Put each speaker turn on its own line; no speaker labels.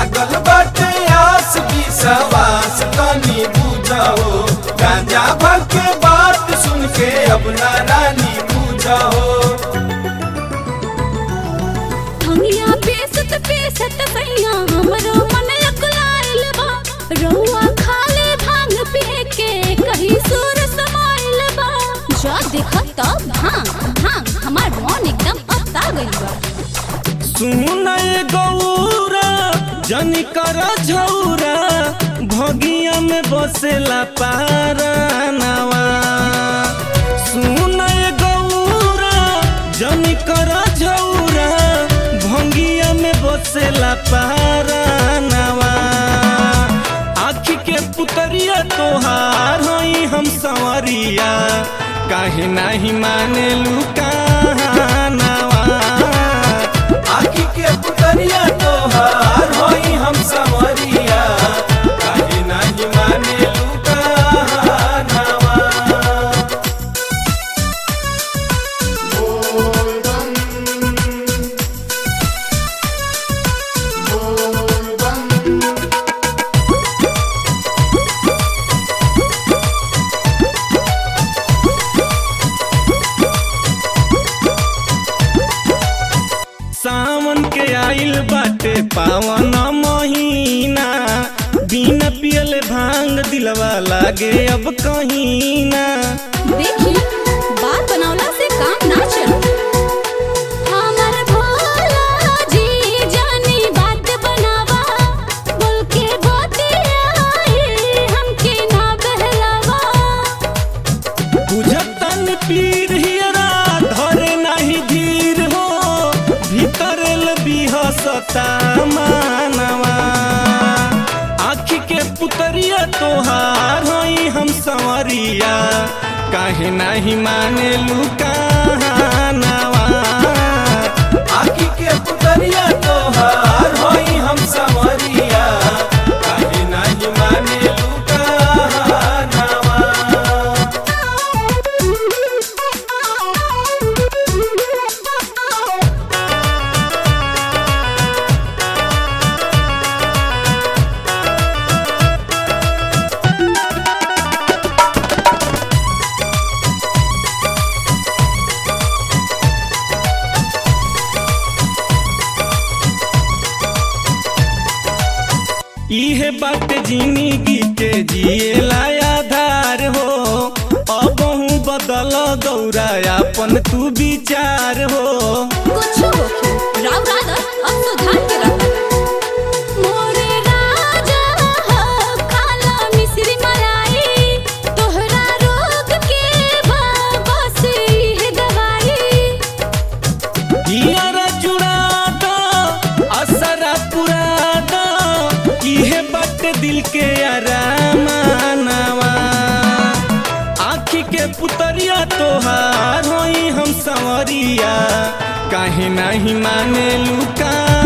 लागल बाटे आस भी सवास तनी बुझाओ गांजा भर के बात सुन के अब ना रानी बुझाओ
भंगिया पेसत पेसत सैया हमरो मन अकुलाइल बा रउआ खाले भांग पी के कहीं सुर समाइल बा जा देख तब भांग भांग हमार मन एकदम अता गइल बा
सुनय गौरा जनी कर झौरा भगिया में बसेला पारानवा सुनय गौरा जनी कर झौरा भंगिया में बसेला पारानवा आखी के पुतरिया तोहार हई हम संवरिया काहे नाही माने लुकानवा
आखी के पुतरिया तोहार होई हम समरिया काहे नाही माने लुकानावा
सावन के आइल बाटे पावन महीना बिना पियले भांग दिलवा लागे अब कहीं ना
देखी बात बनावला से काम ना चलो हमर भोला जी जानी बात बनावा बोल के बतियाई हमके ना बहलावा
बुझतन पीर हियरा धरे नाही धीर हो भीतर बिहसता मानवा आखी के पुतरिया तोहार हई हम संवरिया काहे नाही माने लुकानवा
आखी के पुतरिया तोहार होई हम समरिया काहे नाही माने लुकानावा
इहे बात जिंदगी के जिएला आधार हो अबहू बदल गौरा अपन तू विचार हो
कुछ होखे राव राधा अब सुधार के रखा मोरे राजा हो काला मिश्री मलाई तोहरा रोग के बाबा से है दवाई
हियरा जुड़ा दो असरा पुरा दो इहे बात दिल के आरामानवा आखी के पुतरिया तोहार होई हम संवरिया काहे नाही माने लुका